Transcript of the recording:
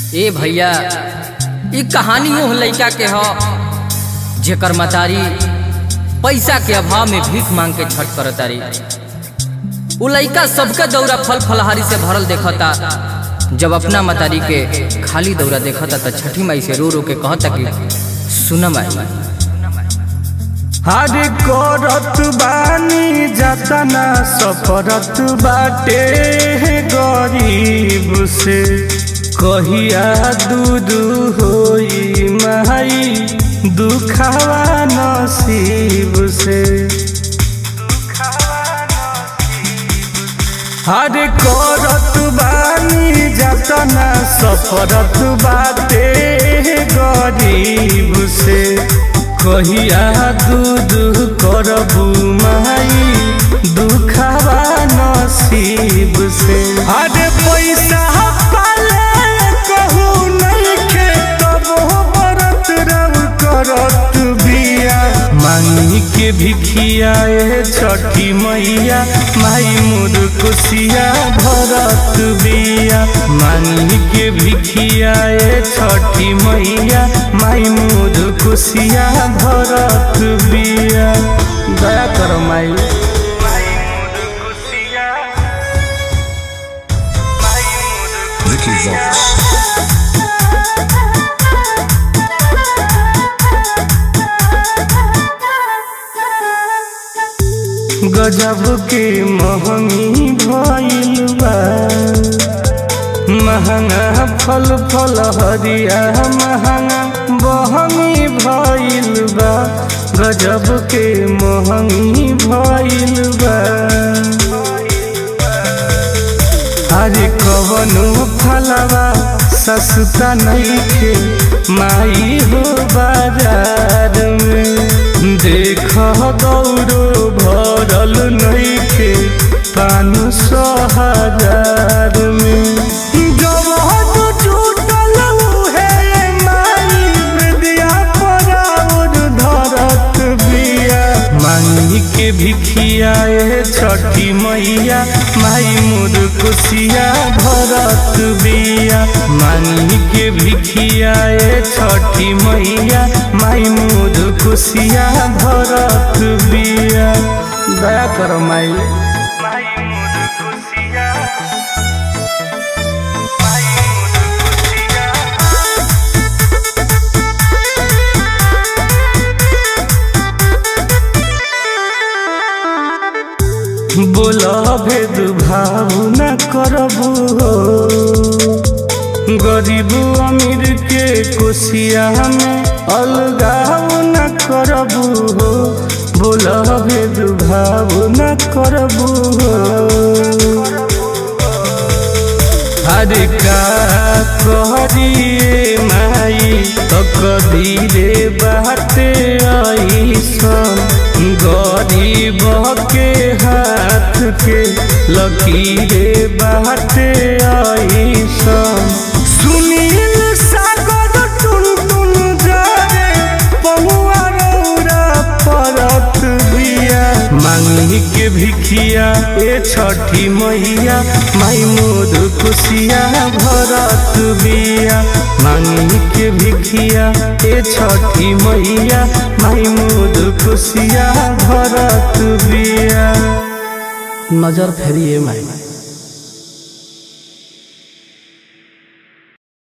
ए भैया ई कहानी ओह लइका के ह जेकर मतारी पैसा के अभाव में भीख मांग के छठ करतारी उ लइका सबके दौरा फल फलहारी से भरल देखता जब अपना मतारी के खाली दौरा देखता त छठी माई से रो रो के कहता कि सुन माई हर करत बानी जतना सफरत बाटे गरीब से कहिया दूध होई माई दुखावा नसीब से हर करत बानी जतना सफरत बाटे गरीब से कहिया दूध करबू माई दुखावा नसीब से अरे पैसा पाले कहू नहीं खे तब बरत रब करत बिया मांगी के भिखिया ए छठी मैया माई मोर कुसिया भरत बिया मांगी के भिखिया ए छठी मैया माई मोर कुसिया भरत बिया दया कर माई Vicky Vox. गजब के महंगी भइल बा महंगा फल फल हरिया महंगा बहंगी भइल बा गजब के महंगी भइल बा अरे कवनो फलवा सस्ता नइखे माई हो बाजार में देख गौरो भरल नइखे पान सौ हजार में जब जुटल उहे माई विद्या पराउर धरत बिया मांगी के भिखिया ए छठी मैया माई मोर कुसिया भरत बिया मांगी के भिखिया ए छठी मैया माई मोर कुसिया भरत बिया दया कर माई माई मोर कुसिया माई मोर कुसिया बोल भेद भाव न करबू हो गरीब अमीर के कोशिया में अलगाव न करबू हो बोल भेद भाव न करबू हो अरे का कहरिए माई तकदीरे बाटे ऐसन गरीब के हाथ के लकीरे बाटे ऐसन सुनील सागर टुन टुन जारे पहुआ रौरा परत बिया मांगी के भिखिया ए छठी मैया माई मोद खुशिया भरत बिया मांगी के भिखिया ए छठी मैया माई मोद खुशिया भरत बिया नजर फेरिए माई